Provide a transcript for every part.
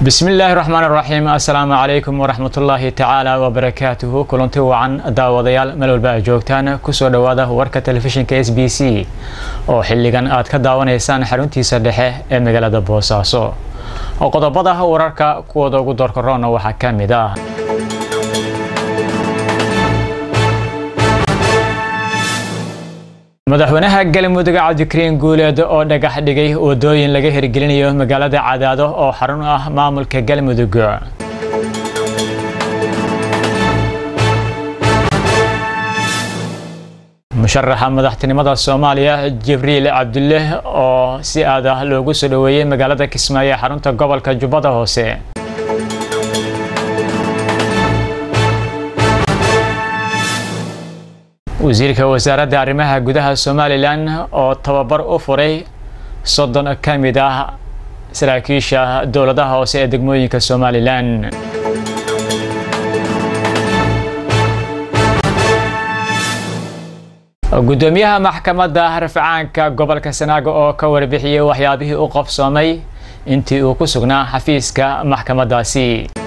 bismillaahi raxmaan raxiim assalaamu calaykum waraxmatullaahi tacaala wabarakaatuhu kulanti wacan daawadayaal meel walba aad joogtaan kusoo dhowaada warka telefishinka s b c oo xilligan aad ka daawanaysaan xaruntiisa dhexe ee magaalada boosaaso oo qodobada wararka kuwooda ugu doorkaroona waxaa ka mid ah madaxweynaha galmudug cabdikariin guuleed oo dhagax dhigay wadooyin laga hirgelinayo magaalada cadaado oo xarun ah maamulka galmudug musharaxa madaxtinimada soomaaliya jibriil cabdulle oo si aad ah loogu soo dhoweeyey magaalada kismaayo ee xarunta gobolka jubbada hoose wasiirka wasaaradda arrimaha gudaha somalilan oo tababar u furay soddon ka mid ah saraakiisha dowladaha hoose ee degmooyinka somalilan gudoomiyaha maxkamadda rafcaanka gobolka sanaago oo ka warbixiyey waxyaabihii u qabsoomay intii uu ku sugnaa xafiiska maxkamaddaasi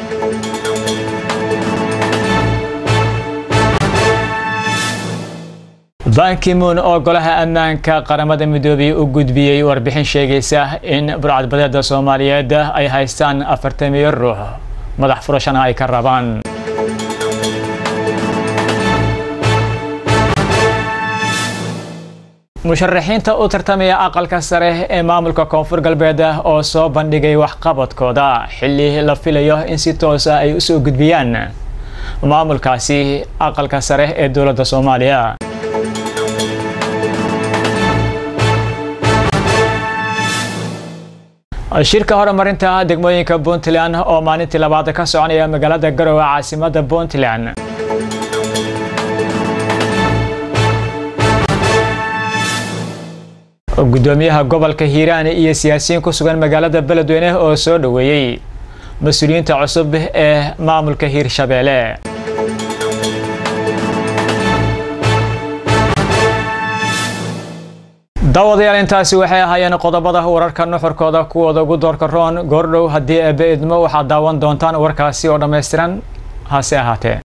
bankimuun oo golaha ammaanka qaramada midoobay u gudbiyey warbixin sheegaysa in burcadbadeeda soomaaliyeed ay haystaan afartamiyo ruux madax furashana ay ka rabaan musharaxiinta u tartamaya aqalka sare ee maamulka koonfur galbeed oo soo bandhigay waxqabadkooda xilli la filayo in si toosa ay usoo gudbiyaan maamulkaasi aqalka sare ee dowladda soomaaliya shirka horumarinta degmooyinka puntland oo maalintii labaad ka soconaya magaalada garowe caasimada puntland gudoomiyaha gobolka hiiraan iyo siyaasiyiin ku sugan magaalada beledweyne oo soo dhoweeyey mas-uuliyiinta cusub ee maamulka hiirshabeelle daawadayaal intaasi waxay ahaayeen qodobada wararka nuxurkooda kuwooda ugu doorka roon goordhow haddii eebbe idmo waxaad daawan doontaan warkaasi oo dhammaystiran hase ahaatee